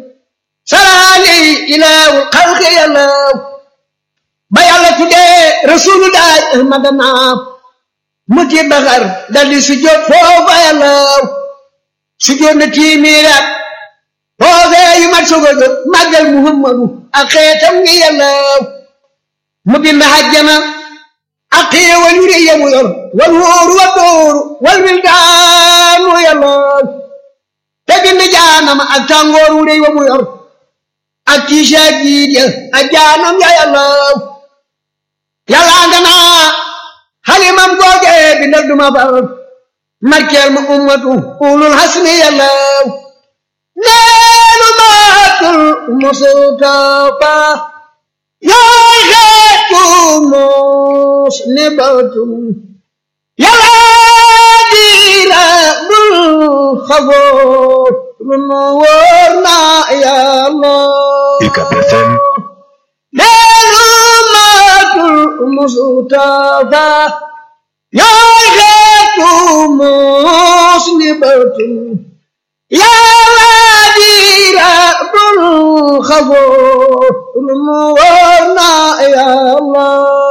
سلالي إله الخلق يا الله بيالة تدي رسول الله أحمد نام متي بغر دالي سجود فوق يا الله سجود نتي ميرات فوق يمت سجود مجل محمد أخيتم يا الله mu bind hajjana ak xéewal yu rëy mu yor wal wóoru wa dóoru wal wildaanu yàllaw te bind jaanama ak tàngoor wu rëy wa mu yor ak tiisa jiit ya ak jaanam ya yàllaw yàllaa nga naa xalimam googe bindal duma far markeel ma ummatu ulul hasmi yàllaw neenu maatul mustafa yaay xeetu mos ne batum yàlla diira bul xafoo lu nu wóor na yàlla UCAB FM deenu maatul mustafa yaay xeetu mos ne batum yàlla diira bul xafoo lu nu wóor na yàlla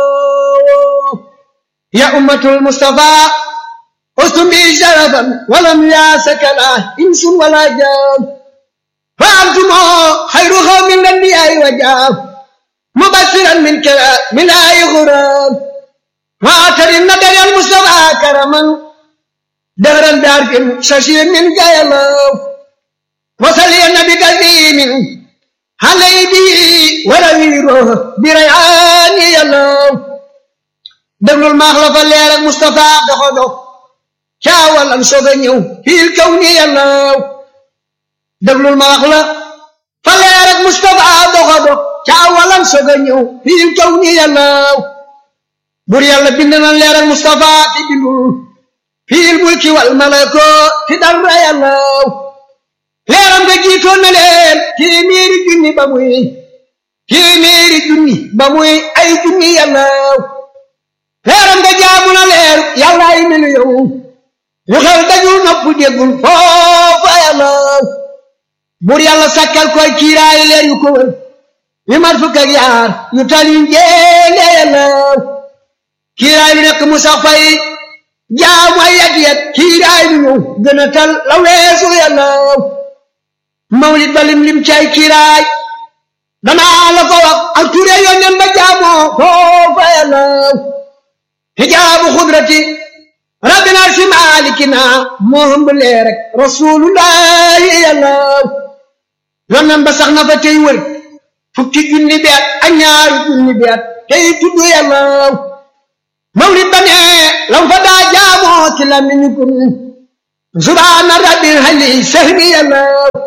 يا أمة المصطفى أستم بي شرفا ولم ياسك لا إنس ولا جان فأنتم خير قوم من الأنبياء وجاب مبشرا من كلام من آي غرام وآتر النبي المصطفى كرما دهرا بعرف ششير من جايلو وصلي النبي كريم علي به ورويره بريعان يلو déglul maax la fa leer ak Moustapha doxo dox caawal am soog a ñëw fiil kaw ni yàllaw déglul maax la fa leer ak Moustapha doxo dox caawal am soog a ñëw fiil kaw ni yàllaw bur yàlla bind na leer ak Moustapha ti bindul fiil mulki wal malako ti dara yàllaw leeram nga jiitoon na leen téeméeri junni ba muy téeméeri junni ba muy ay junni yàllaw leeram nga jaamu na leer yàlla ay melu yow yu xel dajul nopp déggul foofa yàlla bur yàlla sakkal koy kiiraay leer yu ko wër yu mat fukk ak yaar yu tal yu njéene yàlla kiiraay lu nekk mu sax fay jaamu ay yat yat kiiraay lu ñëw gën a tal la weesu yàlla mawlid ba lim lim cay kiiraay danaa la ko wax ak ture yónneen ba jaamoo foofa yàlla hijaabu xudrati rabbina si maalikina moo hëmb leer rek rasulullahi yàlla yonnan ba sax na fa tey wër fukki junni beet ak ñaaru junni beet tey tudd yàlla mawlid ba ne lam fa daa jaamoo ci lamiñu kun subhaana rabbil hali sahbi yàlla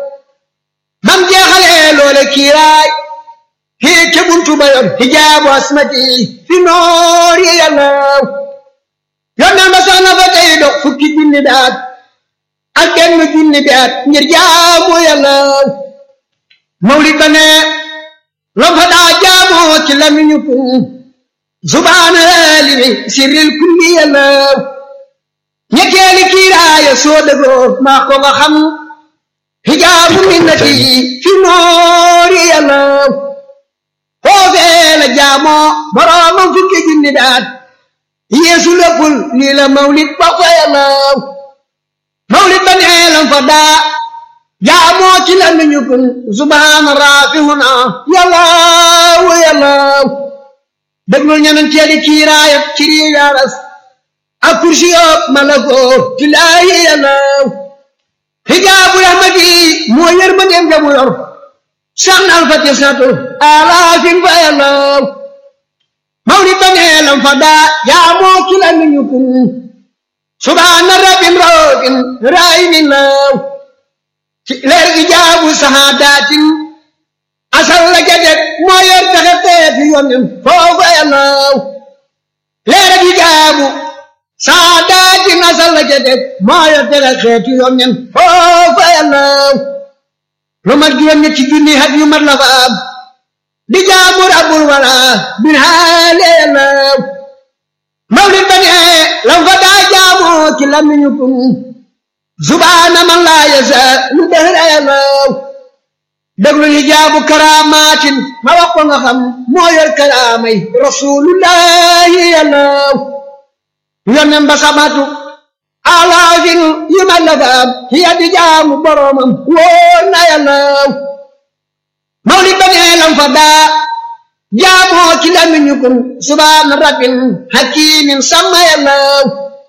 bam jeexalee loole kiiraay kii ke buntu ba yor hijaabu asmati fi noor yi yàlla yonneen ba sax na fa tey dox fukki junni beet ak benn junni beet ngir jaamu yàlla mawlid ba ne lam fa daa jaamoo ci lamiñu kun subhaana limi sirril kulli yàlla ñetteeli kiiraaya soo dëgoo maa ko nga xam hijaabu minnati fi noori yàlla foofee la jaamoo boroomam fukki junni daat yeesu léppul lii la mawlid ba fa yàlla mawlid ba nee lam fa daa jaamoo ci la miñu kun subhaana raafihuna yàlla wa yàlla déglul ñenanteeli kiiraayat ci riigaaras ak kursi yoog malakoo ci laayi yàllaw hijaabu rahmati moo yërmandeem jamu yor sax na alfati satu alaafin fa yàllaw mawlid ba neelam fa daa jaamoo ci la miñu kun subhaana rabbin roogin raayinin law ci leer ijaabu sahaadaatin asal la jadet moo yor taxe teeti yonen foofa yàllaw leer gi jaabu saadaati asal la jadet moo yor taxe teeti yonen foofa yàllaw lu mat juróom ñetti junni hat yu mat la fa am di jaamu rabbul wala bin haale yàllaw mawlid ba ne lam fa daa jaamoo ci lamiñu kun subhaana man laa yasa lu dëhra yàllaw déglu hijaabu karaamaatin ma wax ko nga xam moo yor karaamay rasulullahi yàllaw yonen ba samatu alaafin yu ma lafaam hiya di jaamu boromam wóor na yàllaw mawlid ba nee lam fa daa jaamoo ci lamiñu kun subhaana rabbin hakimin sama yàllaw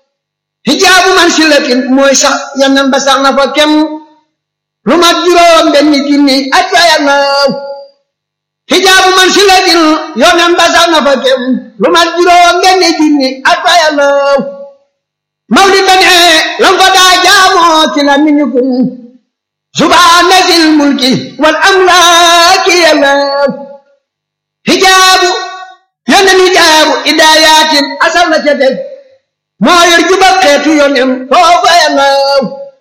hijaabu man silatin mooy sax yonen ba sax na fa kem lu mat juróom benn junni at fa yàllaw hijaabu man si la din yonen ba sax na fa kem lu mat juróom benn junni at fa yàllaw mawlid ba ne lam fa daa jaamoo ci la miñu kun subhaana sil mulki wal amlaaki yàllaw hijaabu yonen hijaabu idaayatin asal na ca teg moo yor juba xeetu yonen foofa yàllaw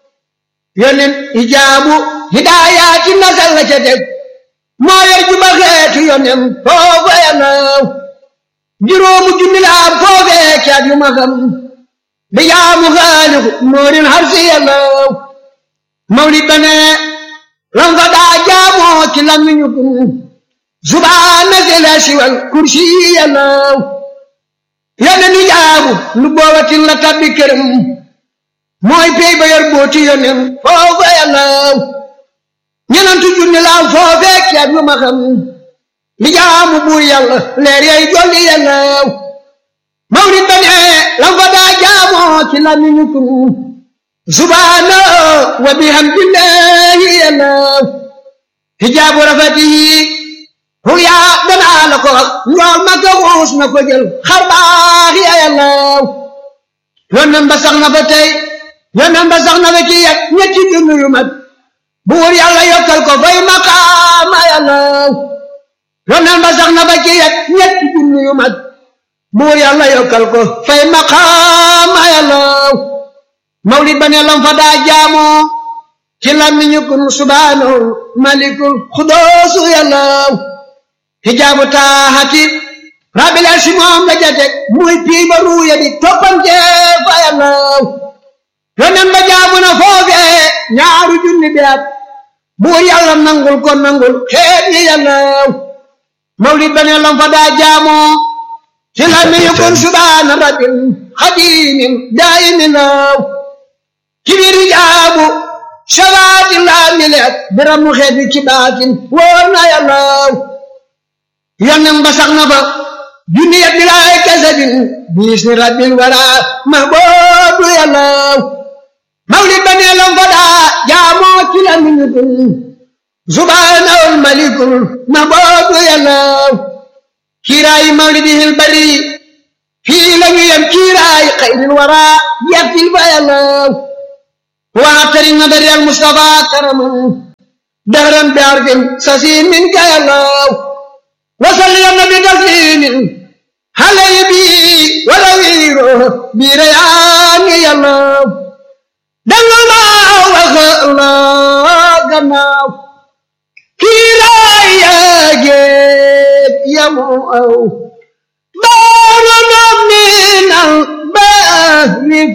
yonen hijaabu hidaayaati nasal la ca teg moo yor juba xeetu yonen foofa yàllaw juróomu junni la am foofee caat yu ma xam di jaamu xaaliku moorin harsi yàllaw mawlid ba ne lam fa daa jaamoo ci lamiñu kun subhaana zela siwal kursi yàllaw yonen hijaabu lu boobatin la tabbi këram mooy pey ba yor booti yonen foofa yàllaw ñenantu junni laaw foofee ceeb yu ma xam li jaamu buur yàlla leer yay jolli yàllaw mawlid ba ne lam fa daa jaamoo ci lamiñu kun subhaana wa bihamdillahi yàllaw hijaabu rafatihi ruyaa danaa la ko wax njool ma ko xuus na ko jël xar baax ya yàllaw yonen ba sax na fa tey yonen ba sax na fa ci yet ñetti junni yu mat buur yàlla yokkal ko fay maqaama yàllaw yonen ba sax na fa ci yet ñetti junni yu mat buur yàlla yokkal ko fay maqaama yàllaw mawlid ba ne lam fa daa jaamoo ci lamiñu kun subhaanahu malikul xudoosu yàllaw hijaabu taaxati rabbil arsi moom la jatek muy pii ba ruuya di toppante fa yàllaw yonen ba jaamu na foofee ñaaru junni bi at buur yàlla nangul ko nangul xeet yi yàllaw mawlid ba ne lam fa daa jaamoo ci la mi yukun subhaana rabbil xadimin daayimin law ci biir jaabu shabaati laa mileet biram mu xeet bi ci baatin wóor na yàllaw yonen ba sax na fa junni yat bilaay kasabin biisni rabbil wara mahboobu yàllaw mawlid ba nee lam fa daa jaamoo ci la miñu kun subhaanahul malikul maboodu yàllaw kiiraayi mawlidihil bari fii lañu yem kiiraayi xayril wara yàppil fa yàllaw waatari nadari al mustafa karaman dahran bi arfin sasiin min ka yàllaw wasalli ya nabi taslimin halay bi wala wiiro bi rayaani yàllaw dangal maa waxa la gannaaw kiiraay yaa géej yamu aw baaru na minal bahri